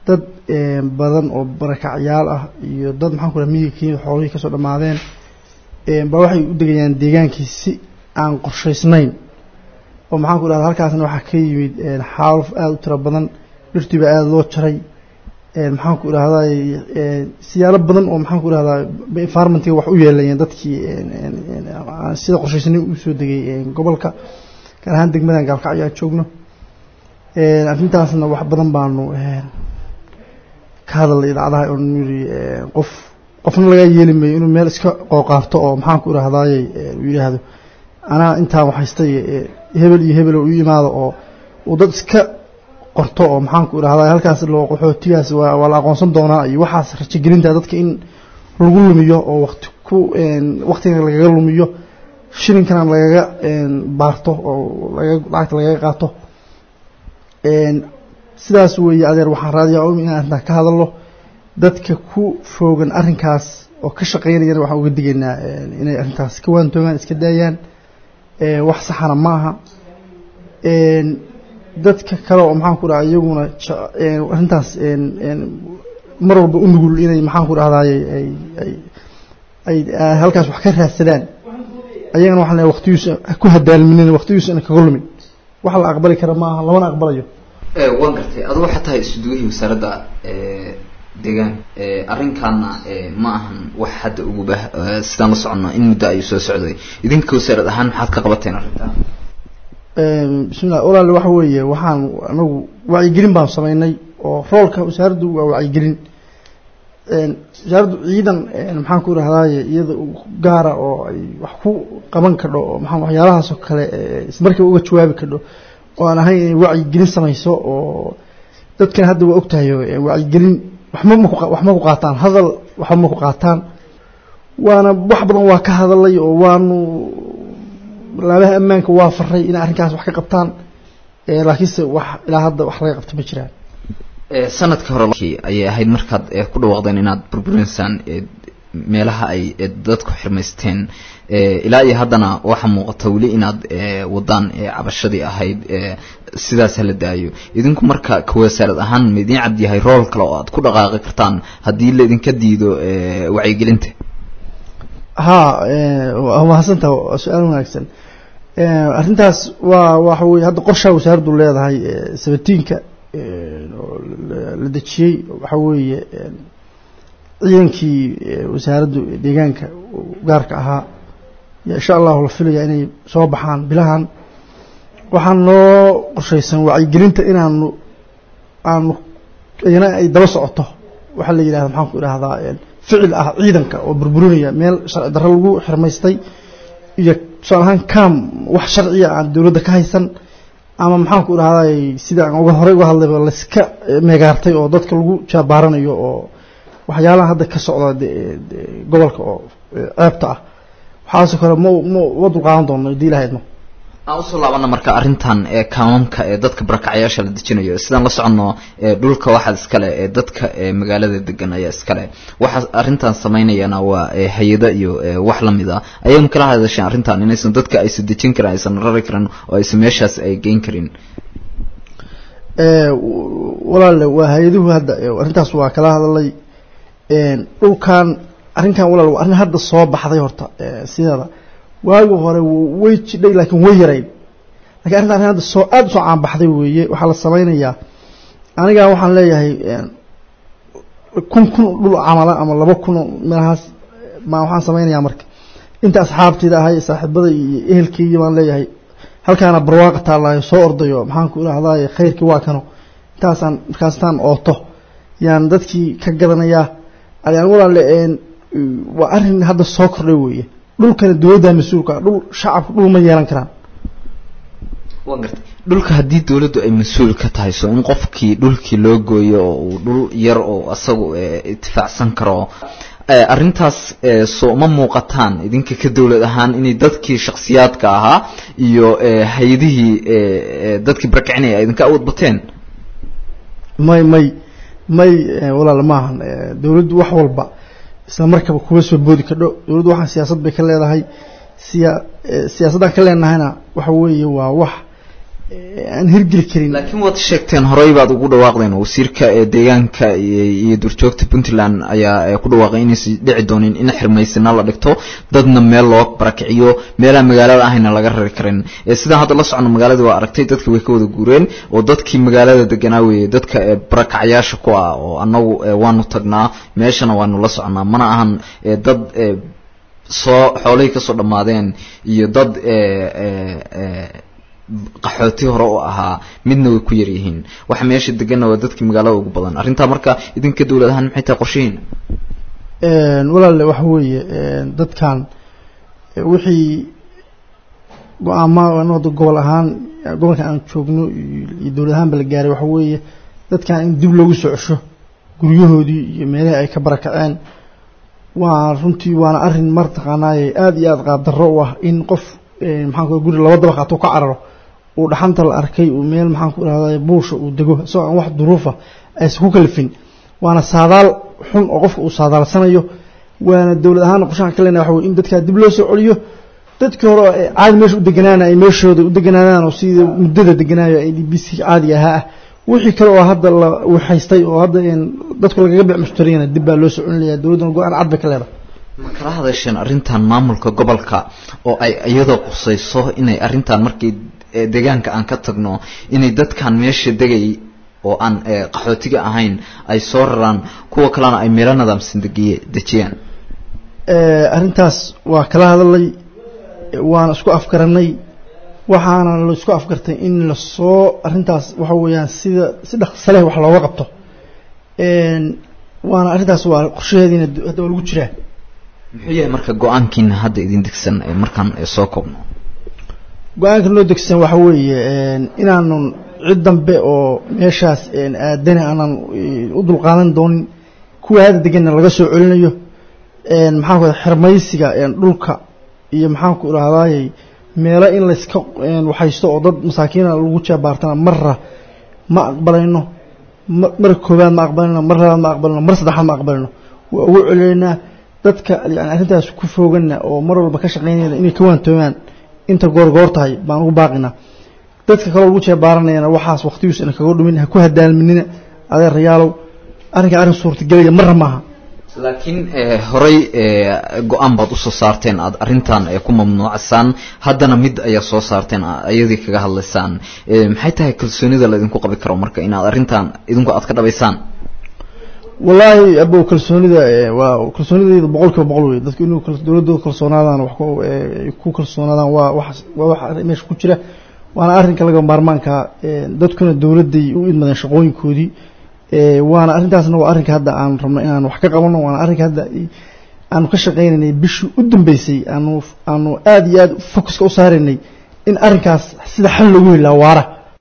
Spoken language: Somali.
dad badan oo barakacyaal ah iyo dad maxaan ku raha miyiga kenya xoolihii kasoo dhammaadeen ba waxay u degayaan deegaankii si aan qorshaysnayn oo maxaan ku rahda halkaasna waxaa ka yimid xaaluf aada u tiro badan dhirtiiba aada loo jaray maxaan ku irahdaa siyaalo badan oo maxaan ku irahdaa environmentiga wax u yeelayeen dadkii sida qorshaysnay usoo degay gobolka gaar ahaan degmadan gaalkacyo aan joogno arrintaasna wax badan baanu ka hadalnay idaacadaha oo yiri qof qofna laga yeeli mayo inuu meel iska qooqaarto oo maxaan ku irahdaayey uu yidhaahdo anaa intaan waxhaystay hebel iyo hebel u yimaado oo uu dad iska qorto oo maxaan ku irahdaa halkaas loo qaxootigaas waa waa la aqoonsan doonaa iyo waxaas rajagelinta dadka in lagu lumiyo oo waqti ku waqtiga lagaga lumiyo shilinkana lagaga baarto oo laga lacagta lagaga qaato sidaas weeye adeer waxaan raadiyaa omi inaan arrintaa ka hadalno dadka ku foogan arrinkaas oo ka shaqaynayana waxaan uga digaynaa inay arrintaas ka waantoogaan iska daayaan wax saxana ma aha dadka kale oo maxaan ku dhaha iyaguna arrintaas mar walba u nugul inay maxaan ku dhahdaay ay ay ay halkaas wax ka raadsadaan ayagana waxaan leeyahay waqtiyuusa ku hadaalminin waqtiyuusa ina kaga lumin wax la aqbali kara ma aha lamana aqbalayo waan gartay adigu waxaa tahay isudugihii wasaaradda deegaan arrinkaana ma ahan wax hadda uguba sidaan la soconno in muddo ayuu soo socday idinka wasaarad ahaan maxaad ka qabateen arrintan bismillah walaal waxa weeye waxaan anagu wacyigelin baan samaynay oo roolka wasaaraddu waa wacyigelin wasaaraddu ciidan maxaan ku irahdaye iyada gaara oo ay wax ku qaban kadho oo maa waxyaalahaasoo kale ismarkiiba uga jawaabi kadho oo aan ahayn inay wacyigelin samayso oo dadkana hadda waa ogtahay wacyigelin waxma maku wax ma ku qaataan hadal waxba ma ku qaataan waana wax badan waa ka hadalay oo waanu laabaha ammaanka waa faray inay arrinkaas wax ka qabtaan laakiinse wax ilaa hadda wax laga qabta ma jiraan sanadkii hore ayay ahayd markaad ku dhawaaqdeen inaad burburinsaan meelaha ay dadku xirmaysteen ilaa iyo haddana waxaa muuqata weli inaad wadaan cabashadii ahayd sidaas hala daayo idinku marka kawasaarad ahaan ma idiin cad yahay rool kale oo aad ku dhaqaaqi kartaan haddii laidinka diido wacyigelinta ha waa mahadsantaha waa su-aal wanaagsan arrintaas waa waxa weye hadda qorshaa wasaaraddu leedahay sabatiinka la dejiyey waxa weeye ciidankii wasaaraddu deegaanka gaarka ahaa ya insha allahu la filaya inay soo baxaan bilahan waxaan noo qorshaysan wacyigelinta inaanu aanu iyana ay daba socoto waxaa la yidhahda maxaan ku idhahdaa ficil ah ciidanka oo burburinaya meel sharci darro lagu xirmaystay iyo tusaale ahaan cam wax sharciya aan dowladda ka haysan ama maxaan ku idhahday sida aan uga horey uga hadlayba layska meegaartay oo dadka lagu jaabaaranayo oo waxyaalaha hadda ka socda gobolka oo ceebta ah waxaasoo kale ma ma ma dulqaadan doono hadii ilahaydno aan usoo laabana marka arrintan ee kaamamka ee dadka barakacyaasha la dejinayo sidaan la soconno dhulka waxaa iskale ee dadka magaalada degan ayaa iskale waxaa arrintan samaynayana waa hay-ada iyo wax lamid a ayaynu kala hadasheen arrintan inaysan dadka aysan dejin karin aysan rari karin oo aysan meeshaas ay geyn karin walaale waa hay-aduhu hadda arrintaas waa kala hadalay dhulkan arrinkan walaal waa arrin hadda soo baxday horta sideeda waagi hore way jidhay laakiin way yarayd lakin arrinta arrin hadda soo aada usoo caanbaxday weeye waxaa la samaynayaa anigaa waxaan leeyahay kun kun dhul camala ama laba kun meelahaas ma waxaan samaynayaa marka inta asxaabteyda ahay saaxiibada iyo ehelkeygi baan leeyahay halkaana barwaaqa taallaayo soo ordayo maxaan ku idhahdaay khayrkii waa kano intaasaan markaastaan ooto yaan dadkii ka gadanayaa ayaan walaale waa arrin hadda soo kordhay weeye dhulkana dowladda mas-uulka dhul shacabka dhul ma yeelan karaan waa gartay dhulka haddii dawladdu ay mas-uul ka tahay so in qofkii dhulkii loo gooyo oo uu dhul yar oo asagu itifaacsan karo arrintaas soo ma muuqataan idinka ka dowlad ahaan inay dadkii shaksiyaadka ahaa iyo hay-adihii dadkii barakacinaya idinka awood bateen may may may walaal maahan dowladdu wax walba isla markaba kuga soo boodi kadho dowladdu waxaan siyaasad bay ka leedahay siya siyaasaddaan ka leenahayna waxa weeye waa wax aan hirgeli karin laakiin waad sheegteen horey baad ugu dhawaaqdeen wasiirka deegaanka iyo durjoogta puntland ayaa ku dhawaaqay inaysan dhici doonin in xirmaysina la dhigto dadna meel loo barakiciyo meelaha magaalada ahayna laga rari karin sidaan hadda la socono magaalada waa aragtay dadka way ka wada guureen oo dadkii magaalada deganaa weeye dadka barakacyaasha ku ah oo annagu waanu tagnaa meeshana waanu la soconaa mana ahan dad soo xoolihii kasoo dhammaadeen iyo dad qaxooti hore u ahaa midna way ku yaryihiin waxa meesha deganna waa dadkii magaalada ugu badan arrintaa marka idinka dowlad ahaan maxay tahay qorshihiin walaale waxa weeye dadkan wixii go-aama anada gobol ahaan gobolka aan joogno iyo dowlad ahaanba la gaaray waxa weeye dadkan in dib loogu soo cesho guryahoodii iyo meelihii ay ka barakaceen waa runtii waana arrin mar taqaanaaye aada iyo aada qaabdarro u ah in qof maxaan ku guri laba dabaq hatuu ka cararo uu dhaxanta la arkay uu meel maxaan ku irahday buusha uu dego isagoo aan wax duruufa aysan ku kalifin waana saadaal xun oo qofka uu saadaalsanayo waana dowlad ahaan qorshaha ka leenahay waxa wey in dadkaa dib loo soo celiyo dadkii hore caadi meesha u deganaana ay meeshooda u deganaadaan oo sida muddada deganaayo ay d b c caadiga ahaa ah wixii kale oo hadda la waxaystay oo hadda dadku lagaga bec mushtariyana dib baa loo soo celinaya dowladdana go-aan cad bay ka leedahay ma kala hadasheen arrintan maamulka gobolka oo ay iyadoo qusayso inay arrintan markii deegaanka aan ka tagno inay dadkan meesha degay oo aan qaxootiga ahayn ay soo raraan kuwa kalena ay meelo nidaamsan degiye dejiyaan arrintaas waa kala hadalay waana isku afgaranay waxaana la isku afgartay in lasoo arrintaas waxa weeyaan sida si dhaqsa leh wax looga qabto waana arrintaas waa qorshaheediina hadda waa lagu jiraa muxuu yahay marka go-aankiina hadda idin degsan markaan soo koobno go-aanka noo degsan waxa weeye inaanun cid dambe oo meeshaas aadani aanan u dulqaadan doonin kuwa hadda deganna laga soo celinayo maxaan ku xirmaysiga dhulka iyo maxaan ku irahdaayey meelo in layska waxaysto oo dad masaakiina lagu jaabaartana marra ma aqbalayno mar koobaad ma aqbalayno mar labaad ma aqbalayno mar saddexaad ma aqbalayno waa ugu celinaynaa dadka yani arrintaas ku foogana oo mar walba ka shaqaynayna inay ka waantoomaan inta goorgoor tahay baan ugu baaqinaa dadka kaloo lagu jeebaaranayana waxaas waqtigiisu ina kaga dhumin ha ku hadaalminina adeerayaalow arrinka arrin suurtagelaya marra maaha laakiin horey go-aan baad usoo saarteen aad arrintan ku mamnuucsaan haddana mid ayaa soo saarteen ayadii kaga hadlaysaan maxay tahay kalsoonida laydinku qabi karo marka inaad arrintan idinku aad ka dhabaysaan wallaahi abow kalsoonida waa kalsoonidayda boqol kiiba boqol wey dadku inuu dowladooda kalsoonaadaan wax ku kalsoonaadaan waa wax waa wax meesha ku jira waana arrinka laga maarmaanka dadkuna dowladday u idmadeen shaqooyinkoodii waana arrintaasna waa arrinka hadda aan rabno inaan wax ka qabano waana arrinka hadda aanu ka shaqaynaynay bishii u dambeysay aanu aanu aada iyo aada focuska u saaraynay in arrinkaas sida xal loogu helaa waara